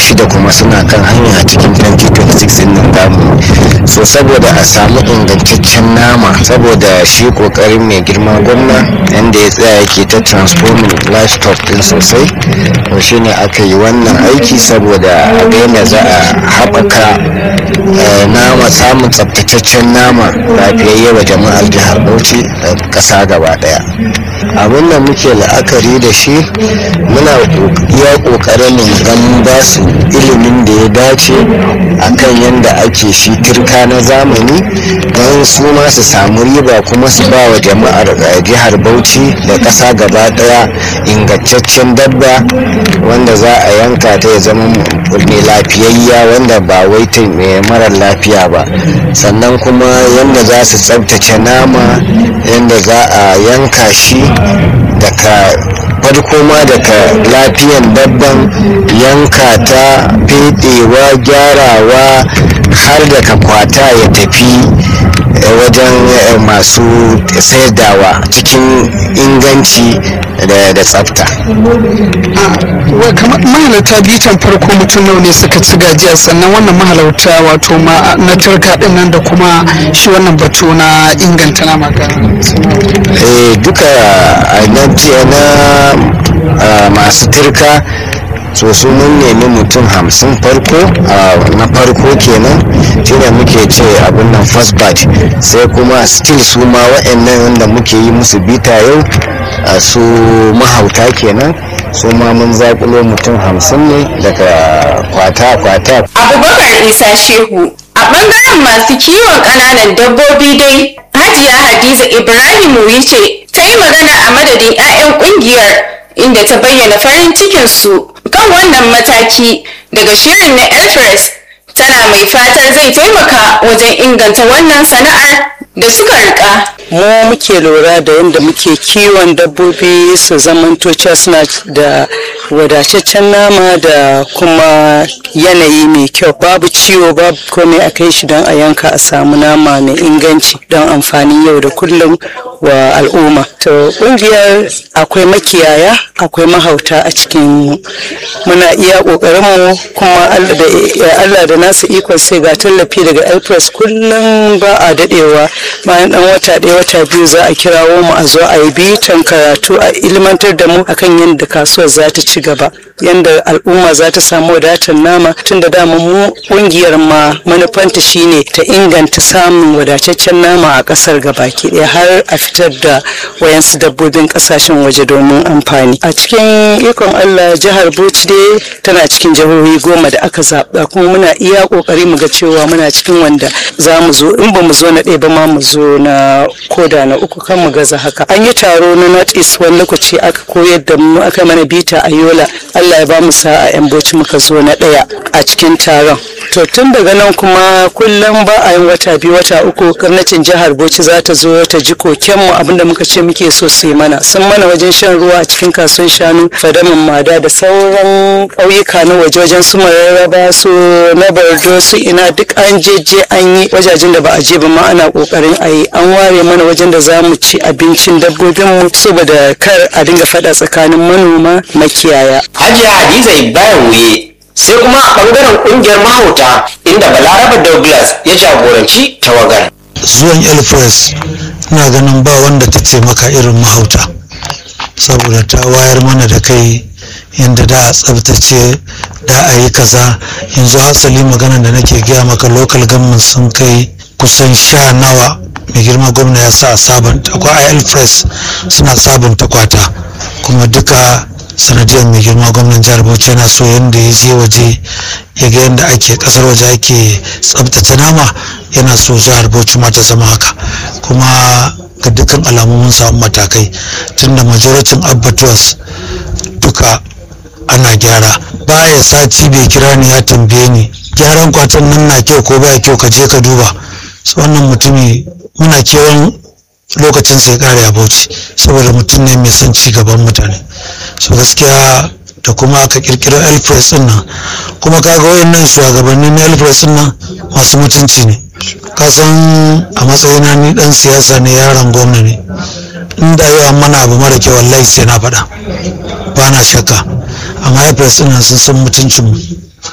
shida kuma suna kan hanya a cikin 2026 din nan damu so saboda a samu ingantaccen nama saboda shi kokarin mai girma gwamna yadda ya tsaya yake ta transforming livestock din sosai to shine aka yi wannan aiki saboda a ga yadda za a haɓaka nama samun tsabtataccen nama lafiyayye wa jama'ar jihar bauchi da ƙasa gaba ɗaya abin da muke la'akari da shi muna iya ƙoƙarin mu gan ba su ilimin da ya dace akan yadda ake shi turka na zamani don su ma su samu riba kuma su ba wa jama'ar jihar bauchi da ƙasa gaba ɗaya ingantaccen dabba wanda za a yanka ta ya zama mai lafiyayya wanda ba wai ta mai marar lafiya ba sannan kuma yadda za su tsabtace nama yadda za a yanka shi daga farko ma daga lafiyan dabban yanka ta fedewa gyarawa har daga kwata ya tafi wajen masu saidawa cikin inganci da tsafta kamar mahalarta bitan farko mutum nawa ne suka ci gajiya sannan wannan mahalarta wato na turka din nan da kuma shi wannan batu na inganta nama ga duka na masu turka so su mun nemi mutum hamsin farko na farko kenan shine muke ce abin nan first batch sai kuma still su ma wa'annan wanda muke yi musu bita yau su mahauta kenan su ma mun zakulo mutum hamsin ne daga kwata-kwata abubakar isa shehu a bangaren masu kiwon ƙananan dabbobi dai hajiya hadiza ibrahim wuce ta yi magana a madadin 'ya'yan ƙungiyar inda ta bayyana farin cikinsu kan wannan mataki daga shirin na elfres tana mai fatar zai taimaka wajen inganta wannan sana'ar da suka rika mu muke lura da yadda muke kiwon dabbobi su zamanto suna da wadataccen nama da kuma yanayi mai kyau babu ciwo babu komai a kai shi don a yanka a samu nama mai inganci don amfanin yau da kullum wa al'umma to kungiyar akwai makiyaya akwai mahauta a cikin muna iya kokarin mu kuma Allah da nasa ikon sai ga tallafi daga elpress kullum ba a dadewa bayan dan wata ɗaya wata biyu za a kirawo mu a zo a yi bitan karatu a ilmantar da mu akan yadda kasuwar za ta ci gaba yadda al'umma za ta samu wadatar nama tun da dama mu kungiyar ma manufanta shine ta inganta samun wadataccen nama a kasar gabaki ɗaya har a fitar da wayansu dabbobin kasashen waje domin amfani a cikin ikon allah jihar bauchi dai tana cikin jihohi goma da aka zaɓa kuma muna iya ƙoƙari mu ga cewa muna cikin wanda za mu zo in ba mu zo na ɗaya ba ma mu zo na koda na uku kan mu gaza haka an yi taro na north east wani lokaci aka koyar da mu aka mana bita a yola allah ya ba mu sa'a yan bauchi muka zo na ɗaya a cikin taron to tun daga nan kuma kullum ba a yin wata biyu wata uku gwamnatin jihar bauchi za ta zo ta ji kokenmu abinda muka ce muke so su yi mana sun mana wajen shan ruwa a cikin kasuwan shanu fadamin mada da sauran ƙauyuka na waje wajen su mararraba su na bardo su ina duk an jeje an yi wajajen da ba a je ba ma ana ƙoƙarin a yi an ware mana wajen da za mu ci abincin dabbobinmu saboda kar a dinga faɗa tsakanin manoma makiyaya. Hajiya Hadiza Ibrahim Wuye sai kuma a ɓangaren ƙungiyar mahauta inda Balaraba Douglas ya jagoranci tawagar. Zuwan Elpress ina ganin ba wanda ta ce maka irin mahauta saboda ta wayar mana da kai yadda da a tsabtace da a yi kaza yanzu hasali magana da nake gaya maka local government sun kai kusan sha nawa mai girma gwamna ya sa sabanta akwai il press suna sabunta kwata kuma duka sanadiyar mai girma gwamnan jihar bauchi yana so yadda ya je waje ya ga yadda ake kasar waje ake tsabtace nama yana so jihar bauchi ma ta zama haka kuma ga dukkan alamu mun samu matakai tunda majoricin abbatuwas duka ana gyara baya sati bai kira ni ya tambaye ni gyaran kwatan nan na kyau ko baya kyau ka je ka duba wannan mutumi muna kewan lokacin sai kare a bauchi saboda mutum ne mai son ci gaban mutane so gaskiya da kuma aka kirkiro elpress din nan kuma kaga wayannan shugabannin na elpress din nan masu mutunci ne kasan a matsayina ni dan siyasa ne yaron gwamna ne inda yau an mana abu mara kyau wallahi sai na faɗa ba na shakka amma elpress din nan sun san mutuncin mu